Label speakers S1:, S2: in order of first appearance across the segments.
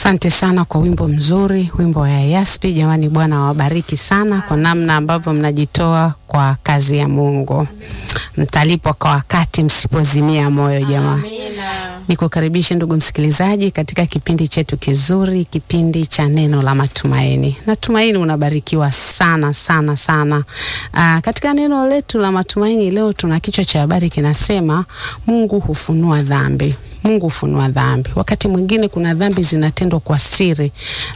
S1: Asante sana kwa wimbo mzuri, wimbo wa Yaspi. Jamani, Bwana awabariki sana kwa namna ambavyo mnajitoa kwa kazi ya Mungu. Mtalipwa kwa wakati msipozimia moyo jamaa. Nikukaribishe ndugu msikilizaji katika kipindi chetu kizuri, kipindi cha neno la matumaini. Natumaini unabarikiwa sana sana sana. Aa, katika neno letu la matumaini leo tuna kichwa cha habari kinasema Mungu hufunua dhambi. Mungu hufunua dhambi. Wakati mwingine kuna dhambi zinatendwa kwa siri,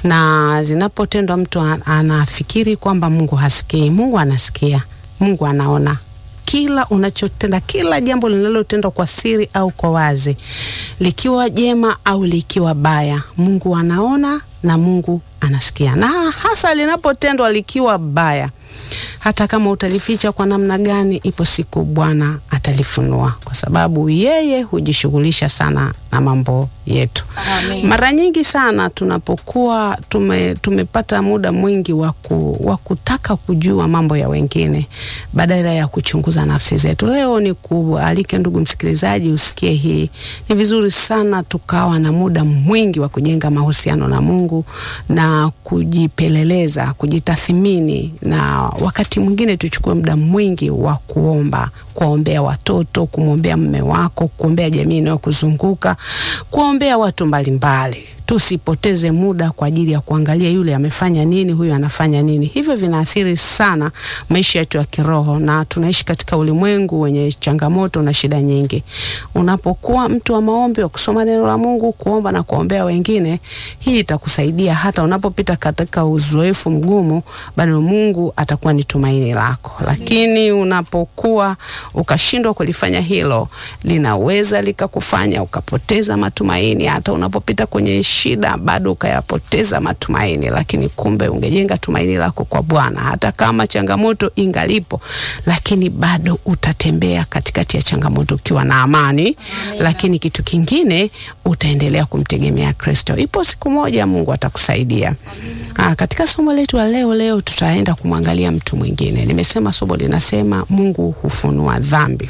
S1: na zinapotendwa mtu anafikiri kwamba Mungu hasikii. Mungu anasikia, Mungu anaona kila unachotenda, kila jambo linalotendwa kwa siri au kwa wazi, likiwa jema au likiwa baya, Mungu anaona na Mungu anasikia, na hasa linapotendwa likiwa baya hata kama utalificha kwa namna gani, ipo siku Bwana atalifunua, kwa sababu yeye hujishughulisha sana na mambo yetu.
S2: Amen.
S1: Mara nyingi sana tunapokuwa tume, tumepata muda mwingi wa kutaka kujua mambo ya wengine badala ya kuchunguza nafsi zetu. Leo ni kualike ndugu msikilizaji, usikie hii. Ni vizuri sana tukawa na muda mwingi wa kujenga mahusiano na Mungu na kujipeleleza, kujitathmini na wakati mwingine tuchukue muda mwingi wa kuomba, kuombea watoto, kumwombea mume wako, kuombea jamii inayokuzunguka, kuombea watu mbalimbali. Tusipoteze muda kwa ajili ya kuangalia yule amefanya nini, huyu anafanya nini. Hivyo vinaathiri sana maisha yetu ya kiroho, na tunaishi katika ulimwengu wenye changamoto na shida nyingi. Unapokuwa mtu wa maombi, wa kusoma neno la Mungu, kuomba na kuombea wengine, hii itakusaidia hata unapopita katika uzoefu mgumu, bado Mungu atakuwa ni tumaini lako. Lakini unapokuwa ukashindwa kulifanya hilo, linaweza likakufanya ukapoteza matumaini, hata unapopita kwenye shida bado ukayapoteza matumaini, lakini kumbe ungejenga tumaini lako kwa Bwana. Hata kama changamoto ingalipo, lakini bado utatembea katikati ya changamoto ukiwa na amani. Amen. Lakini kitu kingine utaendelea kumtegemea Kristo. Ipo siku moja Mungu atakusaidia. Aa, katika somo letu la leo leo tutaenda kumwangalia mtu mwingine. Nimesema somo linasema Mungu hufunua dhambi.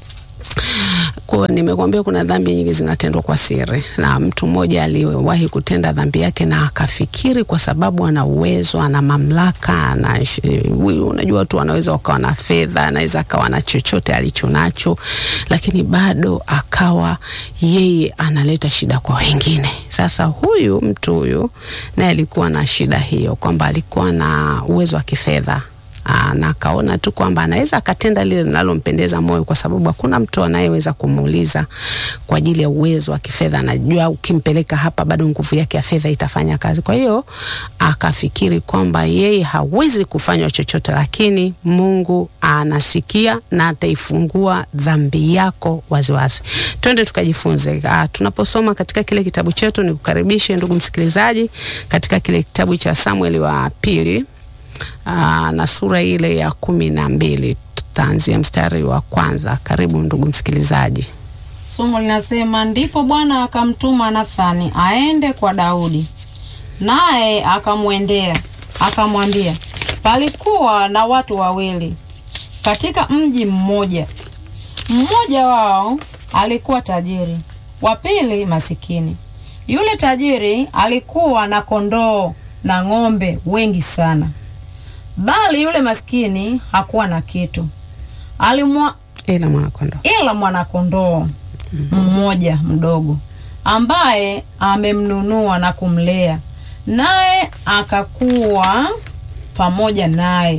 S1: Kwa nimekuambia kuna dhambi nyingi zinatendwa kwa siri, na mtu mmoja aliwahi kutenda dhambi yake na akafikiri kwa sababu ana uwezo, ana mamlaka, na unajua watu wanaweza wakawa na fedha, anaweza akawa na chochote alichonacho, lakini bado akawa yeye analeta shida kwa wengine. Sasa huyu mtu huyu naye alikuwa na shida hiyo, kwamba alikuwa na uwezo wa kifedha na akaona tu kwamba anaweza akatenda lile linalompendeza moyo, kwa sababu hakuna mtu anayeweza kumuuliza kwa ajili ya uwezo wa kifedha. Anajua ukimpeleka hapa, bado nguvu yake ya fedha itafanya kazi. Kwa hiyo akafikiri kwamba yeye hawezi kufanywa chochote, lakini Mungu anasikia na ataifungua dhambi yako waziwazi. Twende tukajifunze. Ah, tunaposoma katika kile kitabu chetu, nikukaribishe ndugu msikilizaji katika kile kitabu cha Samueli wa pili Aa, na sura ile ya kumi na mbili tutaanzia mstari wa kwanza. Karibu ndugu msikilizaji.
S2: Somo linasema ndipo Bwana akamtuma Nathani aende kwa Daudi, naye akamwendea akamwambia, palikuwa na watu wawili katika mji mmoja, mmoja wao alikuwa tajiri, wa pili masikini. Yule tajiri alikuwa na kondoo na ng'ombe wengi sana bali yule maskini hakuwa na kitu alimwa
S1: ila mwanakondoo
S2: ila mwanakondoo mmoja mdogo ambaye amemnunua na kumlea, naye akakuwa pamoja naye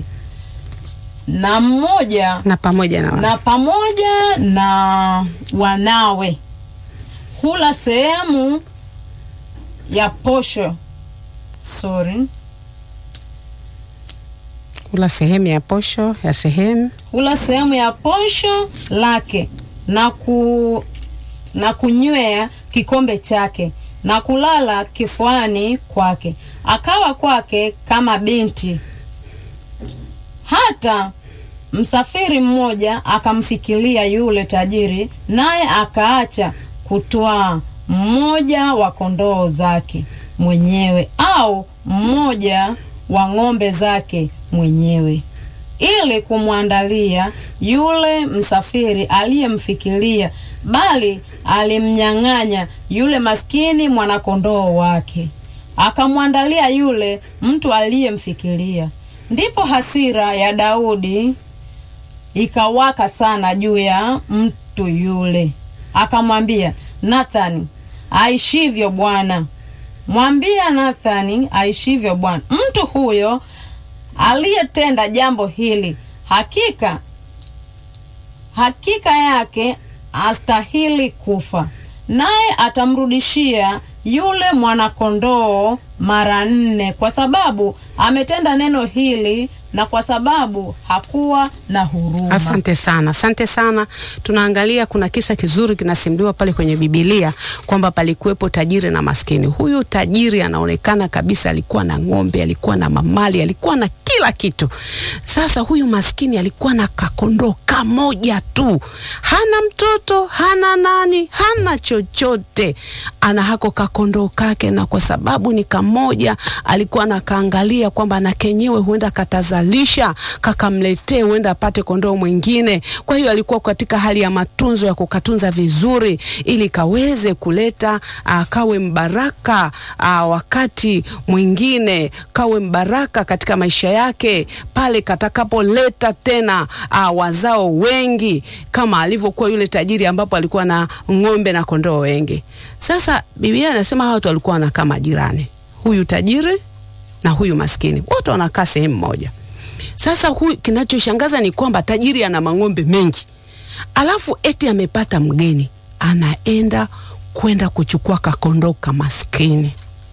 S2: na mmoja
S1: na pamoja na,
S2: na pamoja na wanawe hula sehemu ya posho sorry
S1: hula sehemu ya posho ya sehemu
S2: hula sehemu ya posho lake na ku na kunywea kikombe chake na kulala kifuani kwake, akawa kwake kama binti. Hata msafiri mmoja akamfikiria yule tajiri, naye akaacha kutwaa mmoja wa kondoo zake mwenyewe au mmoja wa ng'ombe zake mwenyewe ili kumwandalia yule msafiri aliyemfikiria, bali alimnyang'anya yule maskini mwanakondoo wake. akamwandalia yule mtu aliyemfikiria. Ndipo hasira ya Daudi ikawaka sana juu ya mtu yule, akamwambia Nathani, aishivyo Bwana, mwambia Nathani aishivyo Bwana, mtu huyo aliyetenda jambo hili hakika hakika yake astahili kufa, naye atamrudishia yule mwanakondoo mara nne, kwa sababu ametenda neno hili na kwa sababu hakuwa na huruma.
S1: Asante sana, asante sana. Tunaangalia kuna kisa kizuri kinasimuliwa pale kwenye Biblia kwamba palikuwepo tajiri na maskini. Huyu tajiri anaonekana kabisa alikuwa na ng'ombe, alikuwa na mamali, alikuwa na kila kitu. Sasa huyu maskini alikuwa na kakondoo kamoja tu, hana mtoto, hana nani, hana chochote, ana hako kakondoo kake, na kwa sababu ni kamoja, alikuwa nakaangalia kwamba na kenyewe huenda katazalisha kakamletee, huenda apate kondoo mwingine. Kwa hiyo alikuwa katika hali ya matunzo ya kukatunza vizuri, ili kaweze kuleta uh, kawe mbaraka uh, wakati mwingine kawe mbaraka katika maisha yake pale katakapoleta tena uh, wazao wengi kama alivyokuwa yule tajiri ambapo alikuwa na ng'ombe na kondoo wengi. Sasa Biblia inasema hawa watu walikuwa wanakaa majirani, huyu tajiri na huyu maskini, wote wanakaa sehemu moja. Sasa huyu, kinachoshangaza ni kwamba tajiri ana mang'ombe mengi, alafu eti amepata mgeni, anaenda kwenda kuchukua kakondoo ka maskini.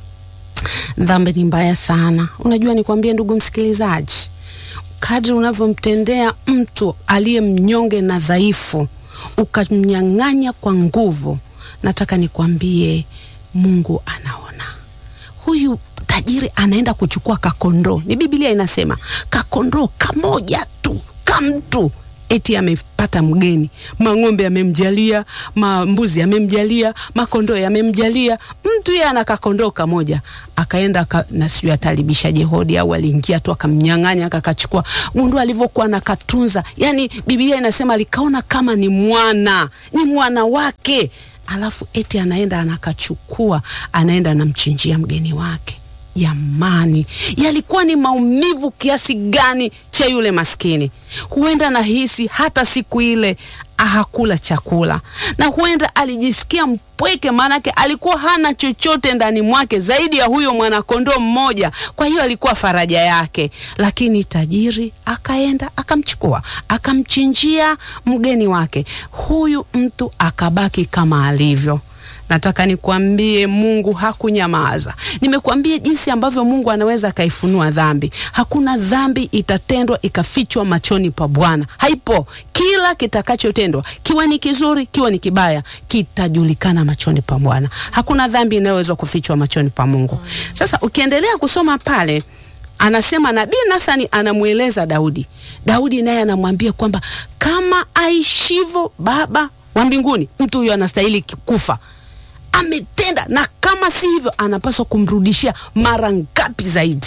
S1: Dhambi ni mbaya sana. Unajua, nikwambie ndugu msikilizaji, kadri unavyomtendea mtu aliye mnyonge na dhaifu, ukamnyang'anya kwa nguvu, nataka nikwambie Mungu anaona. Huyu tajiri anaenda kuchukua kakondoo, ni Biblia inasema kakondoo kamoja tu kamtu eti amepata mgeni, mang'ombe yamemjalia, mambuzi yamemjalia, makondoo yamemjalia. Mtu yeye ana kakondoo kamoja, akaenda ka, na sijui atalibisha jehodi au aliingia tu akamnyang'anya akakachukua. Gundu alivyokuwa anakatunza, yani Biblia inasema alikaona kama ni mwana, ni mwana wake, alafu eti anaenda anakachukua, anaenda anamchinjia mgeni wake. Jamani, yalikuwa ni maumivu kiasi gani cha yule maskini! Huenda nahisi hata siku ile hakula chakula, na huenda alijisikia mpweke, maanake alikuwa hana chochote ndani mwake zaidi ya huyo mwanakondoo mmoja. Kwa hiyo alikuwa faraja yake, lakini tajiri akaenda akamchukua, akamchinjia mgeni wake. Huyu mtu akabaki kama alivyo. Nataka nikwambie Mungu hakunyamaza. Nimekuambia jinsi ambavyo Mungu anaweza akaifunua dhambi. Hakuna dhambi itatendwa ikafichwa machoni pa Bwana, haipo. Kila kitakachotendwa kiwe ni kizuri, kiwe ni kibaya, kitajulikana machoni pa Bwana. Hakuna dhambi inayoweza kufichwa machoni pa Mungu. Sasa ukiendelea kusoma pale anasema nabii Nathani anamweleza Daudi. Daudi naye anamwambia kwamba kama aishivyo Baba wa mbinguni, mtu huyo anastahili kufa ametenda na kama si hivyo anapaswa kumrudishia mara ngapi zaidi.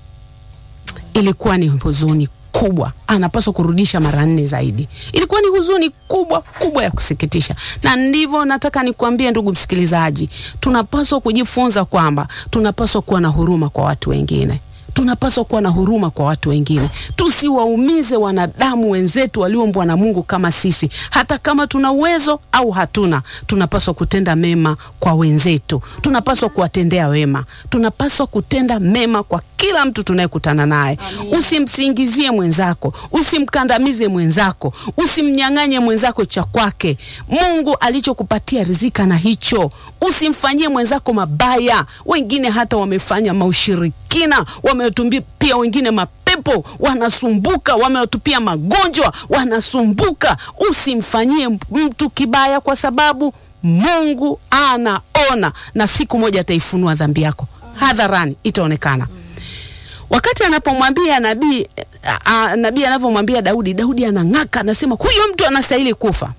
S1: Ilikuwa ni huzuni kubwa, anapaswa kurudisha mara nne zaidi. Ilikuwa ni huzuni kubwa kubwa ya kusikitisha, na ndivyo nataka nikwambie ndugu msikilizaji, tunapaswa kujifunza kwamba tunapaswa kuwa na huruma kwa watu wengine tunapaswa kuwa na huruma kwa watu wengine, tusiwaumize wanadamu wenzetu walioumbwa na Mungu kama sisi. Hata kama tuna uwezo au hatuna, tunapaswa kutenda mema kwa wenzetu, tunapaswa kuwatendea wema, tunapaswa kutenda mema kwa kila mtu tunayekutana naye. Usimsingizie mwenzako, usimkandamize mwenzako, usimnyang'anye mwenzako cha kwake. Mungu alichokupatia rizika na hicho, usimfanyie mwenzako mabaya. Wengine hata wamefanya maushirikina wametupia pia wengine mapepo, wanasumbuka, wamewatupia magonjwa, wanasumbuka. Usimfanyie mtu kibaya, kwa sababu Mungu anaona, na siku moja ataifunua dhambi yako hadharani, itaonekana. Wakati anapomwambia nabii nabii anavyomwambia Daudi, Daudi anang'aka, anasema huyo mtu anastahili kufa.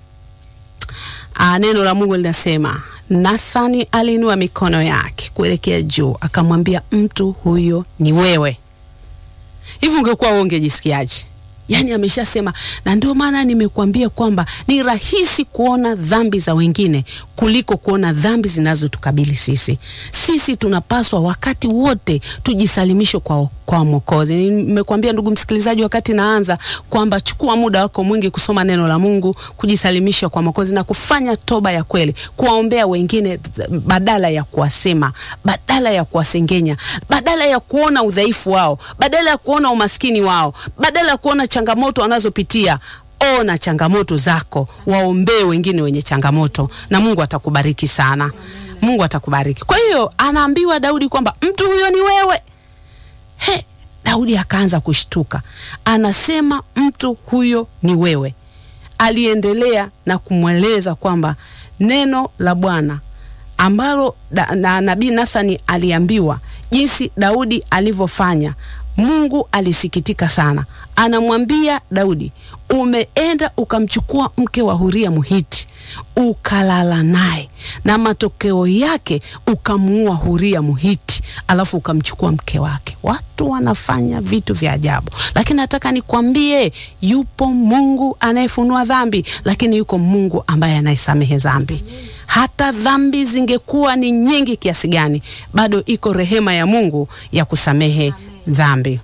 S1: A, neno la Mungu linasema Nathani aliinua mikono yake kuelekea juu akamwambia, mtu huyo ni wewe. Hivi ungekuwa wewe ungejisikiaje? Yaani ameshasema, na ndio maana nimekuambia kwamba ni rahisi kuona dhambi za wengine kuliko kuona dhambi zinazotukabili sisi. Sisi tunapaswa wakati wote tujisalimishe kwa, kwa Mwokozi. Nimekuambia ndugu msikilizaji, wakati naanza kwamba chukua muda wako mwingi kusoma neno la Mungu, kujisalimisha kwa Mwokozi na kufanya toba ya kweli, kuwaombea wengine badala ya kuwasema, badala ya kuwasengenya, badala ya kuona udhaifu wao, badala ya kuona umaskini wao, badala ya kuona changamoto wanazopitia. Ona changamoto zako, waombee wengine wenye changamoto, na Mungu atakubariki sana. Mungu atakubariki. Kwa hiyo anaambiwa Daudi kwamba mtu huyo ni wewe. He, Daudi akaanza kushtuka, anasema mtu huyo ni wewe. Aliendelea na kumweleza kwamba neno la Bwana ambalo da, na nabii Nathani aliambiwa jinsi Daudi alivyofanya. Mungu alisikitika sana, anamwambia Daudi, umeenda ukamchukua mke wa Huria Muhiti ukalala naye, na matokeo yake ukamuua Huria Muhiti, alafu ukamchukua mke wake. Watu wanafanya vitu vya ajabu, lakini nataka nikwambie, yupo Mungu anayefunua dhambi, lakini yuko Mungu ambaye anayesamehe dhambi. Hata dhambi zingekuwa ni nyingi kiasi gani, bado iko rehema ya Mungu ya kusamehe dhambi.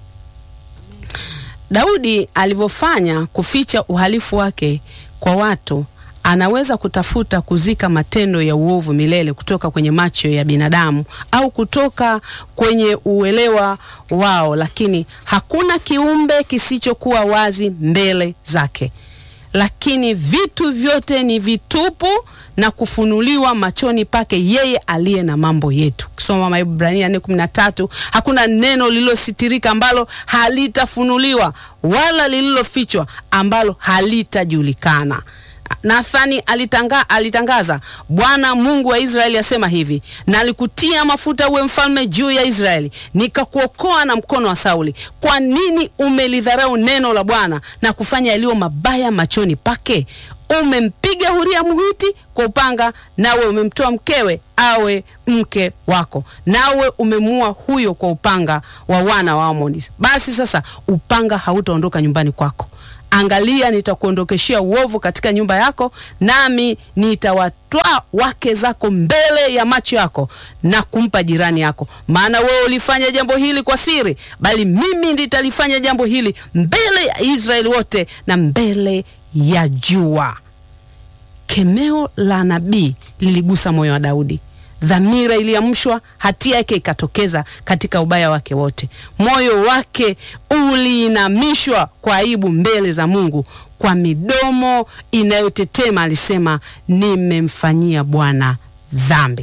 S1: Daudi alivyofanya kuficha uhalifu wake kwa watu, anaweza kutafuta kuzika matendo ya uovu milele kutoka kwenye macho ya binadamu au kutoka kwenye uelewa wao, lakini hakuna kiumbe kisichokuwa wazi mbele zake. Lakini vitu vyote ni vitupu na kufunuliwa machoni pake yeye aliye na mambo yetu. Kisoma Maebrania 4:13, hakuna neno lililositirika ambalo halitafunuliwa wala lililofichwa ambalo halitajulikana. Nathani alitanga, alitangaza Bwana Mungu wa Israeli asema hivi, nalikutia mafuta uwe mfalme juu ya Israeli, nikakuokoa na mkono wa Sauli. Kwa nini umelidharau neno la Bwana na kufanya yaliyo mabaya machoni pake? Umempiga Huria Mhiti kwa upanga, nawe umemtoa mkewe awe mke wako, nawe umemuua huyo kwa upanga wa wana wa Amoni. Basi sasa upanga hautaondoka nyumbani kwako. Angalia, nitakuondokeshea uovu katika nyumba yako, nami nitawatwaa wake zako mbele ya macho yako na kumpa jirani yako. Maana wewe ulifanya jambo hili kwa siri, bali mimi nitalifanya jambo hili mbele ya Israeli wote na mbele ya jua. Kemeo la nabii liligusa moyo wa Daudi. Dhamira iliamshwa, hatia yake ikatokeza katika ubaya wake wote. Moyo wake uliinamishwa kwa aibu mbele za Mungu. Kwa midomo inayotetema alisema, nimemfanyia Bwana dhambi.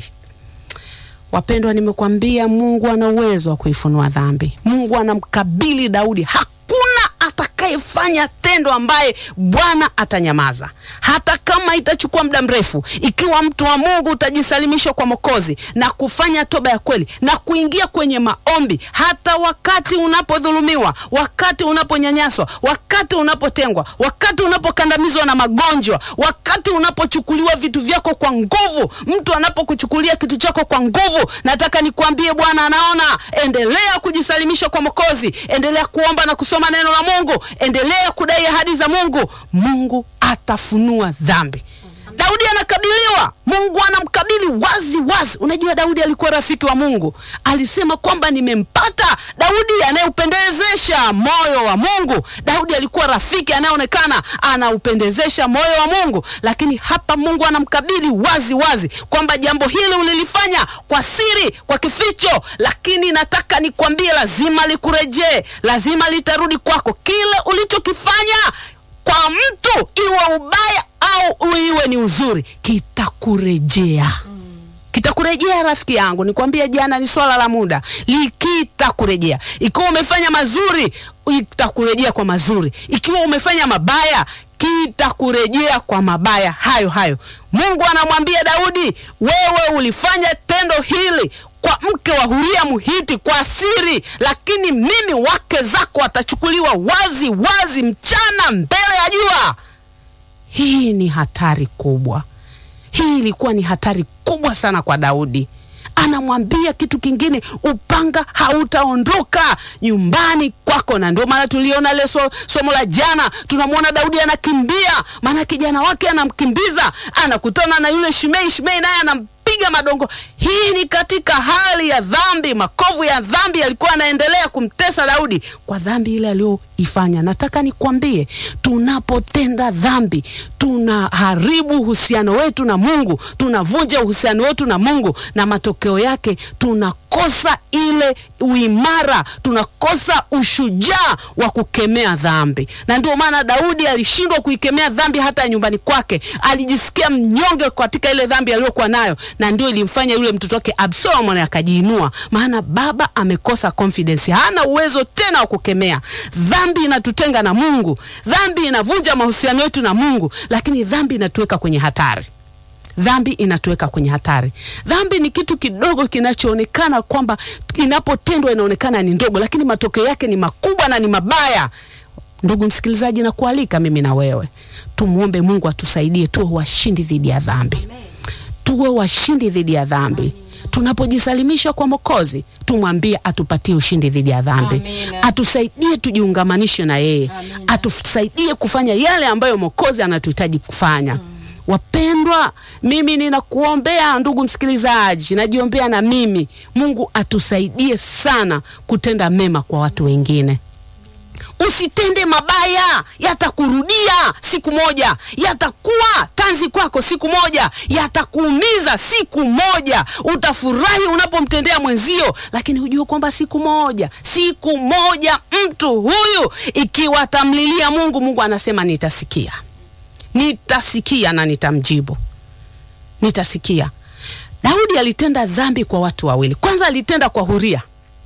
S1: Wapendwa, nimekwambia Mungu ana uwezo wa kuifunua dhambi. Mungu anamkabili Daudi. Hakuna atakayefanya tendo ambaye Bwana atanyamaza, hata kama itachukua muda mrefu. Ikiwa mtu wa Mungu utajisalimisha kwa Mwokozi na kufanya toba ya kweli na kuingia kwenye maombi, hata wakati unapodhulumiwa, wakati unaponyanyaswa, wakati unapotengwa, wakati unapokandamizwa na magonjwa, wakati unapochukuliwa vitu vyako kwa nguvu, mtu anapokuchukulia kitu chako kwa nguvu, nataka nikwambie, Bwana anaona. Endelea kujisalimisha kwa Mwokozi, endelea kuomba na kusoma neno la Mungu, endelea kudai ahadi za Mungu. Mungu atafunua dhambi. Daudi anakabiliwa, Mungu anamkabili wazi wazi. Unajua, Daudi alikuwa rafiki wa Mungu, alisema kwamba nimempata Daudi anayeupendezesha moyo wa Mungu. Daudi alikuwa rafiki anayeonekana anaupendezesha moyo wa Mungu, lakini hapa Mungu anamkabili wazi wazi kwamba jambo hili ulilifanya kwa siri, kwa kificho, lakini nataka nikwambie, lazima likurejee, lazima litarudi kwako. Kile ulichokifanya kwa mtu, iwe ubaya au iwe ni uzuri, kitakurejea kitakurejea rafiki yangu, nikwambia jana, ni swala la muda, likitakurejea. Ikiwa umefanya mazuri, itakurejea kwa mazuri. Ikiwa umefanya mabaya, kitakurejea kwa mabaya hayo hayo. Mungu anamwambia Daudi, wewe ulifanya tendo hili kwa mke wa Huria Mhiti kwa siri, lakini mimi wake zako watachukuliwa wazi wazi mchana mbele ya jua. Hii ni hatari kubwa. Hii ilikuwa ni hatari kubwa sana kwa Daudi. anamwambia kitu kingine, upanga hautaondoka nyumbani kwako. Na ndio maana tuliona ile so, somo la jana, tunamwona Daudi anakimbia, maana kijana wake anamkimbiza, anakutana na yule Shimei. Shimei naye anam piga madongo. Hii ni katika hali ya dhambi, makovu ya dhambi yalikuwa yanaendelea kumtesa Daudi kwa dhambi ile aliyoifanya. Nataka nikwambie, tunapotenda dhambi tunaharibu uhusiano wetu na Mungu, tunavunja uhusiano wetu na Mungu, na matokeo yake tunakosa ile uimara, tunakosa ushujaa wa kukemea dhambi. Na ndio maana Daudi alishindwa kuikemea dhambi hata nyumbani kwake, alijisikia mnyonge katika ile dhambi aliyokuwa nayo, na ndio ilimfanya yule mtoto wake Absalom akajiinua, maana baba amekosa confidence, hana uwezo tena wa kukemea dhambi. Inatutenga na Mungu, dhambi inavunja mahusiano yetu na Mungu, lakini dhambi inatuweka kwenye hatari dhambi inatuweka kwenye hatari. Dhambi ni kitu kidogo kinachoonekana kwamba inapotendwa inaonekana ni ndogo, lakini matokeo yake ni makubwa na ni mabaya. Ndugu msikilizaji, na kualika mimi na wewe tumwombe Mungu atusaidie tuwe washindi dhidi ya dhambi, tuwe washindi dhidi ya dhambi. Tunapojisalimisha kwa Mwokozi, tumwambie atupatie ushindi dhidi ya dhambi,
S2: Amina.
S1: atusaidie tujiungamanishe na yeye,
S2: Amina.
S1: atusaidie kufanya yale ambayo Mwokozi anatuhitaji kufanya. Wapendwa, mimi ninakuombea ndugu msikilizaji, najiombea na mimi, Mungu atusaidie sana kutenda mema kwa watu wengine. Usitende mabaya, yatakurudia siku moja, yatakuwa tanzi kwako siku moja, yatakuumiza siku moja. Utafurahi unapomtendea mwenzio, lakini hujue kwamba siku moja, siku moja mtu huyu ikiwa atamlilia Mungu, Mungu anasema nitasikia, nitasikia na nitamjibu, nitasikia. Daudi alitenda dhambi kwa watu wawili. Kwanza alitenda kwa Huria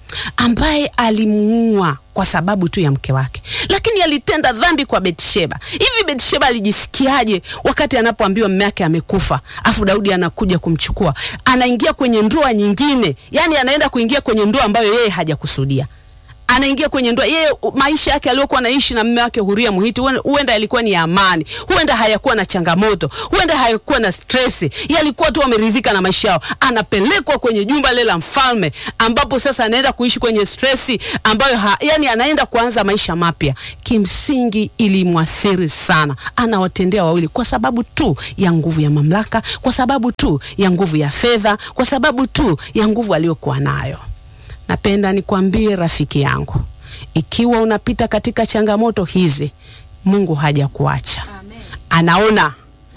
S1: ambaye alimuua kwa sababu tu ya mke wake, lakini alitenda dhambi kwa Betsheba. Hivi Betsheba alijisikiaje wakati anapoambiwa mume wake amekufa, afu Daudi anakuja kumchukua, anaingia kwenye ndoa nyingine, yani anaenda kuingia kwenye ndoa ambayo yeye hajakusudia anaingia kwenye ndoa yeye, u- maisha yake aliyokuwa anaishi na mume wake Huria Muhiti, huenda- huenda yalikuwa ni ya amani, huenda hayakuwa na changamoto, huenda hayakuwa na stress, yalikuwa tu wameridhika na maisha yao. Anapelekwa kwenye jumba lile la mfalme, ambapo sasa anaenda kuishi kwenye stress ambayo ha, yani anaenda kuanza maisha mapya. Kimsingi ilimwathiri sana, anawatendea wawili kwa sababu tu ya nguvu ya mamlaka, kwa sababu tu ya nguvu ya fedha, kwa sababu tu ya nguvu aliyokuwa nayo. Napenda nikwambie rafiki yangu, ikiwa unapita katika changamoto hizi, Mungu hajakuacha, anaona.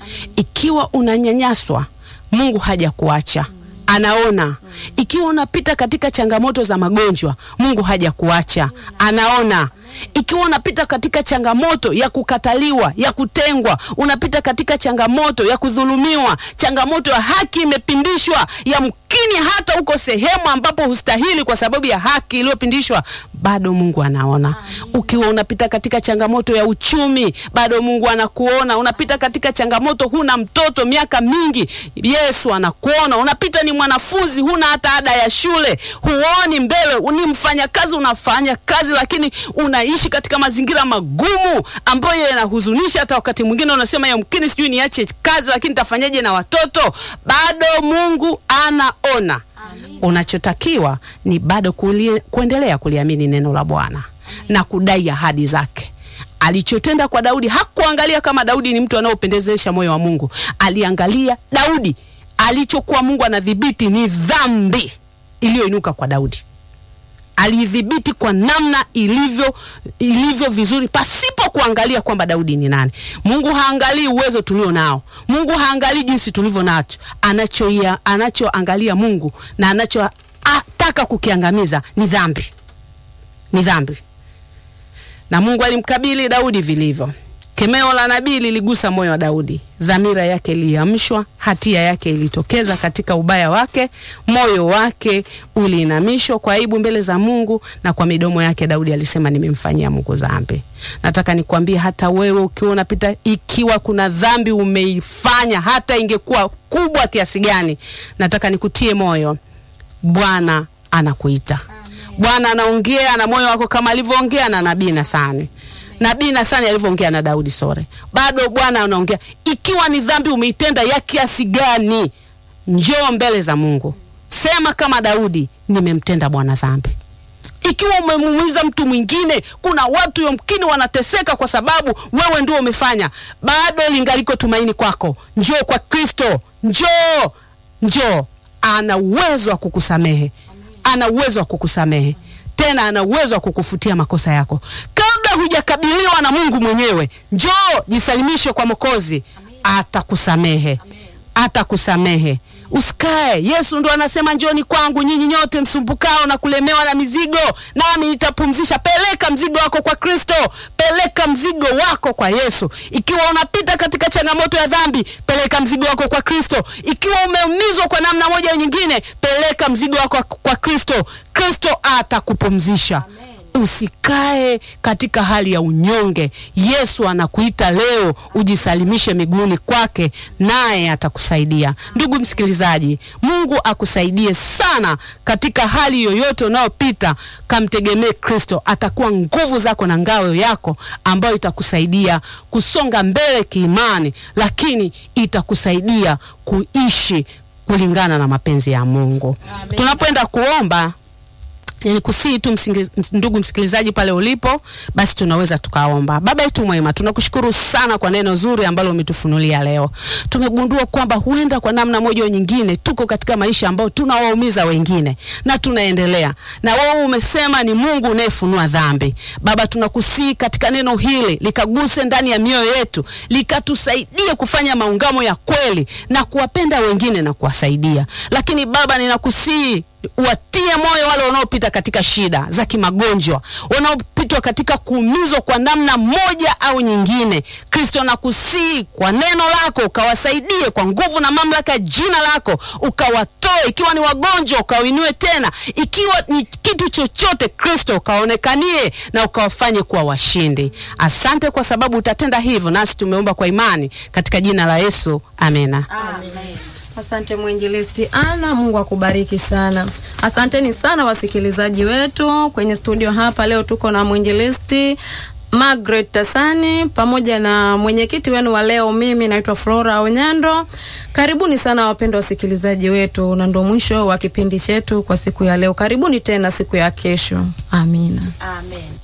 S1: Ikiwa unanyanyaswa, Mungu hajakuacha, anaona. Ikiwa unapita katika changamoto za magonjwa, Mungu hajakuacha, anaona. Ikiwa unapita katika changamoto ya kukataliwa, ya kutengwa, unapita katika changamoto ya kudhulumiwa, changamoto ya haki imepindishwa, yamkini hata uko sehemu ambapo hustahili kwa sababu ya haki iliyopindishwa, bado Mungu anaona. Ukiwa unapita katika changamoto ya uchumi, bado Mungu anakuona. Unapita katika changamoto, huna mtoto miaka mingi, Yesu anakuona. Unapita ni mwanafunzi, huna hata ada ya shule, huoni mbele, ni mfanyakazi, unafanya kazi lakini unaishi katika mazingira magumu ambayo yanahuzunisha. Hata wakati mwingine unasema yamkini, sijui niache kazi, lakini nitafanyaje na watoto? Bado Mungu anaona. Unachotakiwa ni bado kulie, kuendelea kuliamini neno la Bwana na kudai ahadi zake. Alichotenda kwa Daudi, hakuangalia kama Daudi ni mtu anaopendezesha moyo wa Mungu. Aliangalia Daudi, alichokuwa Mungu anadhibiti ni dhambi iliyoinuka kwa Daudi alidhibiti kwa namna ilivyo ilivyo vizuri pasipo kuangalia kwamba Daudi ni nani. Mungu haangalii uwezo tulio nao. Mungu haangalii jinsi tulivyo nacho. Anachoia anachoangalia Mungu na anachotaka kukiangamiza ni dhambi, ni dhambi. Na Mungu alimkabili Daudi vilivyo. Kemeo la nabii liligusa moyo wa Daudi, dhamira yake iliamshwa, hatia yake ilitokeza katika ubaya wake, moyo wake uliinamishwa kwa aibu mbele za Mungu, na kwa midomo yake Daudi alisema, nimemfanyia Mungu dhambi. Nataka nikwambie hata wewe ukiwa unapita, ikiwa kuna dhambi umeifanya, hata ingekuwa kubwa kiasi gani, nataka nikutie moyo, Bwana anakuita. Bwana anaongea na moyo wako kama alivyoongea na nabii Nathani nabii Nathani alivyoongea na Daudi sore, bado Bwana anaongea. Ikiwa ni dhambi umeitenda ya kiasi gani, njoo mbele za Mungu, sema kama Daudi, nimemtenda Bwana dhambi. Ikiwa umemuumiza mtu mwingine, kuna watu yomkini wanateseka kwa sababu wewe ndio umefanya, bado lingaliko tumaini kwako. Njoo kwa Kristo, njoo, njoo. Ana uwezo wa kukusamehe, ana uwezo wa kukusamehe tena, ana uwezo wa kukufutia makosa yako. Kabla hujakabiliwa na Mungu mwenyewe, njoo jisalimishe kwa Mwokozi, atakusamehe, atakusamehe. Usikae. Yesu ndo anasema njoni kwangu nyinyi nyote msumbukao na kulemewa na mizigo, nami nitapumzisha. Peleka mzigo wako kwa Kristo, peleka mzigo wako kwa Yesu. Ikiwa unapita katika changamoto ya dhambi, peleka mzigo wako kwa Kristo. Ikiwa umeumizwa kwa namna moja au nyingine, peleka mzigo wako kwa Kristo. Kristo atakupumzisha. Usikae katika hali ya unyonge. Yesu anakuita leo ujisalimishe miguuni kwake, naye atakusaidia. Ndugu msikilizaji, Mungu akusaidie sana katika hali yoyote unayopita. Kamtegemee Kristo, atakuwa nguvu zako na ngao yako ambayo itakusaidia kusonga mbele kiimani, lakini itakusaidia kuishi kulingana na mapenzi ya Mungu. Tunapoenda kuomba Nikusihi tu msingi, ndugu msikilizaji, pale ulipo, basi tunaweza tukaomba. Baba yetu mwema, tunakushukuru sana kwa neno zuri ambalo umetufunulia leo. Tumegundua kwamba huenda kwa namna moja au nyingine tuko katika maisha ambayo tunawaumiza wengine na tunaendelea na wewe umesema ni Mungu unayefunua dhambi. Baba, tunakusihi katika neno hili likaguse ndani ya mioyo yetu, likatusaidie kufanya maungamo ya kweli na kuwapenda wengine na kuwasaidia. Lakini Baba, ninakusihi watie moyo wale wanaopita katika shida za kimagonjwa, wanaopitwa katika kuumizwa kwa namna moja au nyingine. Kristo, nakusihi kwa neno lako ukawasaidie kwa nguvu na mamlaka ya jina lako, ukawatoe. Ikiwa ni wagonjwa, ukawainue tena. Ikiwa ni kitu chochote, Kristo, ukaonekanie na ukawafanye kuwa washindi. Asante kwa sababu utatenda hivyo, nasi tumeomba kwa imani katika jina la Yesu, amena.
S2: Amen. Asante mwinjilisti Ana, Mungu akubariki sana. Asanteni sana wasikilizaji wetu kwenye studio hapa. Leo tuko na mwinjilisti Margaret Tasani pamoja na mwenyekiti wenu wa leo, mimi naitwa Flora Onyando. Karibuni sana wapendwa wasikilizaji wetu, na ndo mwisho wa kipindi chetu kwa siku ya leo. Karibuni tena siku ya kesho. Amina.
S3: Amen.